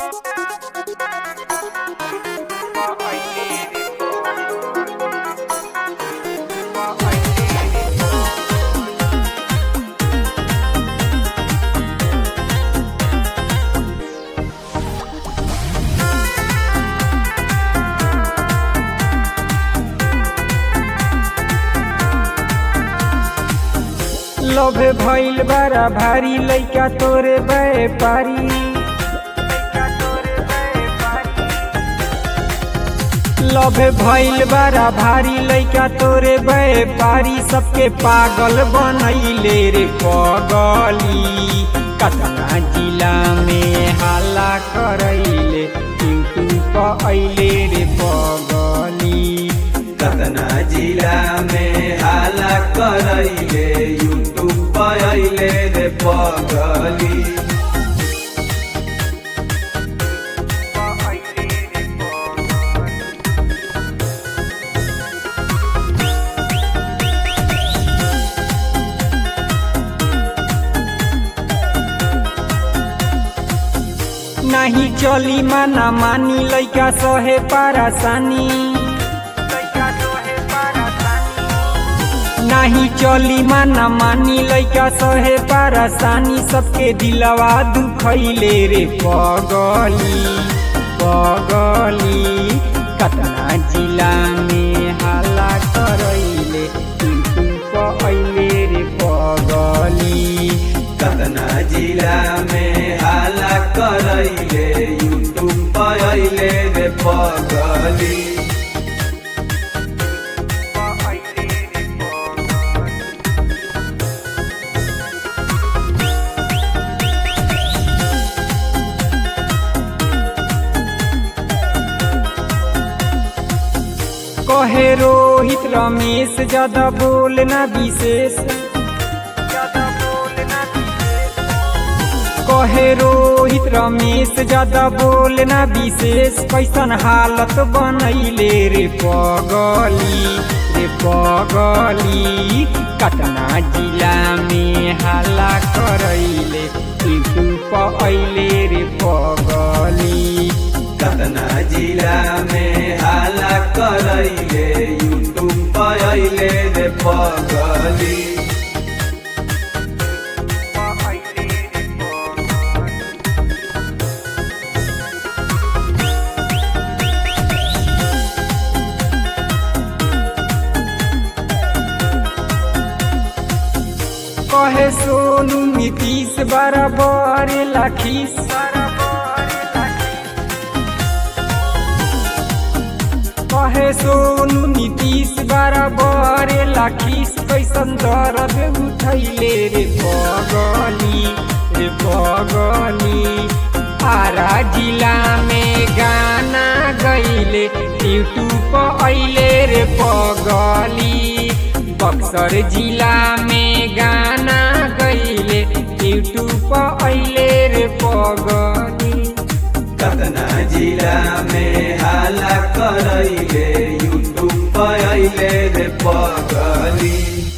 लोभ भइल बड़ा भारी लइका तोरे व्यापारी लोभ भइल बड़ा भारी लइका तोरे व्यापारी सबके पागल बनैले रे पगली कतना जिला में हाला करैले यूट्यूब पर अइले रे पगली कतना जिला में हाला करैले यूट्यूब पर अइले रे पगली नाही चली माना मानी लइका सहे पारासानी नाही चली माना मानी लइका सहे पारासानी सबके दिलवा दुखैले रे पगली पगली कतना जिला में हाला करैले यूट्यूब पर अइले रे पगली कतना जिला में हाला करैले यूट्यूब पर अइले रे पगली कहे रोहित रमेश ज्यादा बोलना विशेष कहे रोहित रमेश ज्यादा बोलना विशेष कैसन हालत बनैले रे पगली रे पगली कतना जिला में हाला करैले यूट्यूब पर अइले रे पगली कतना जिला में हाला करैले यूट्यूब पर अइले रे पगली कहे सोनू नीतीश बराबर लाखीस कहे सोनू नीतीश बराबर लाखीस कैसन दर्द उठैले रे पगली रे पगली आरा जिला में गाना गैले यूट्यूब पर अइले रे पगली बक्सर जिला में गाना गैले यूट्यूब पर अइले रे पगली कतना जिला में हाला करैले यूट्यूब पर अइले रे पगली